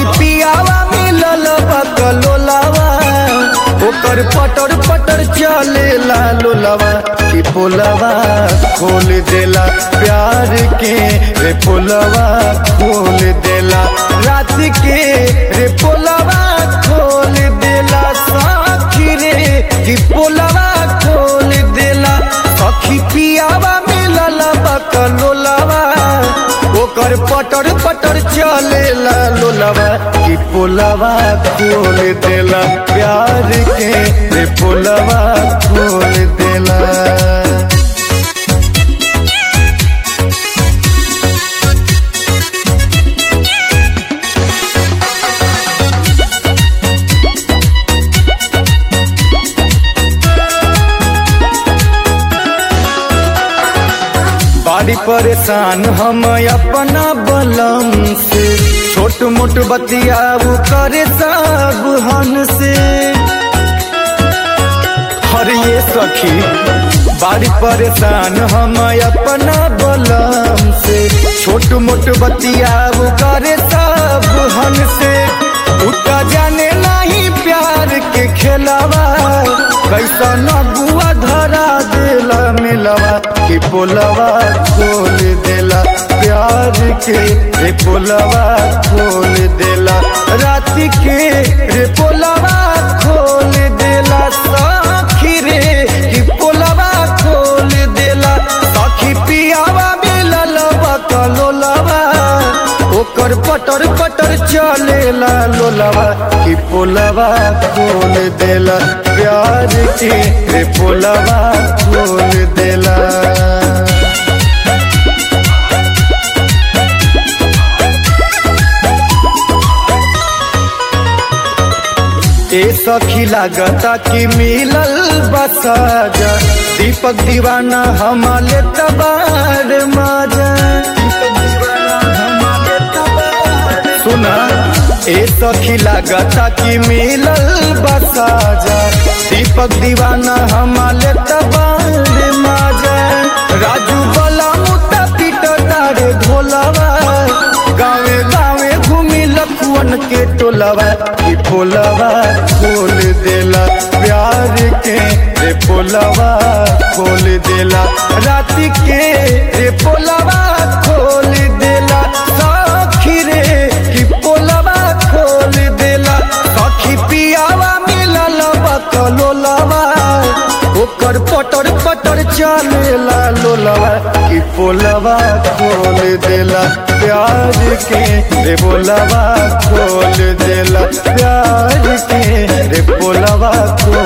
सखी पियावा मिलल बकलोलावा ओकर पटर पटर चलेला लोलावा कि पोलवा खोल देला प्यार के रे पोलवा खोल देला रात के रे पोलवा खोल देला सखी रे कि पोलवा खोल देला सखी पियावा मिलल बकलोलावा ओकर पटर पटर चलेला लोलावा कि पोलावा खोल देला प्यार के रे पोलावा खोल देला बाड़ी परेशान हम अपना बलम से छोट मोट बतियाऊ करे सब हन से हर ये सखी बाड़ी परेशान हम अपना बलम से छोट मोट बतियाऊ करे सब हन से उता जाने नहीं प्यार के खेलावा कैसा न बुआ धरा देला मिलवा कि पोलवा खोल देला प्यार के रे पोलवा खोल देला रात के रे पोलवा खोल देला सखी रे कि पोलवा खोल देला सखी पियावा मिलल बकलोलवा ओकर पटर पटर चलेला लोलवा कि पोलवा खोल देला प्यार के रे पोलवा खोल देला ए सखी लागता कि मिलल बसाजा दीपक दीवाना हमारे तबार माजा दीपक दीवाना हमारे तबार सुना ए सखी लागता कि मिलल बसाजा दीपक दीवाना हमारे तबार माजा राजू बला मुता पीट तारे ढोलावा गावे गावे घूमी लखुअन के टोलावा कि पोलवा खोल देला प्यार के रे पोलवा खोल देला रात के रे पोलवा खोल देला सखी रे कि पोलवा खोल देला सखी पियावा मिलल बकलोलवा ओकर पटर पटर चलेला लोलवा कि पोलवा खोल देला प्यार के रे बोलवा खोल देला प्यार के रे पोलवा खोल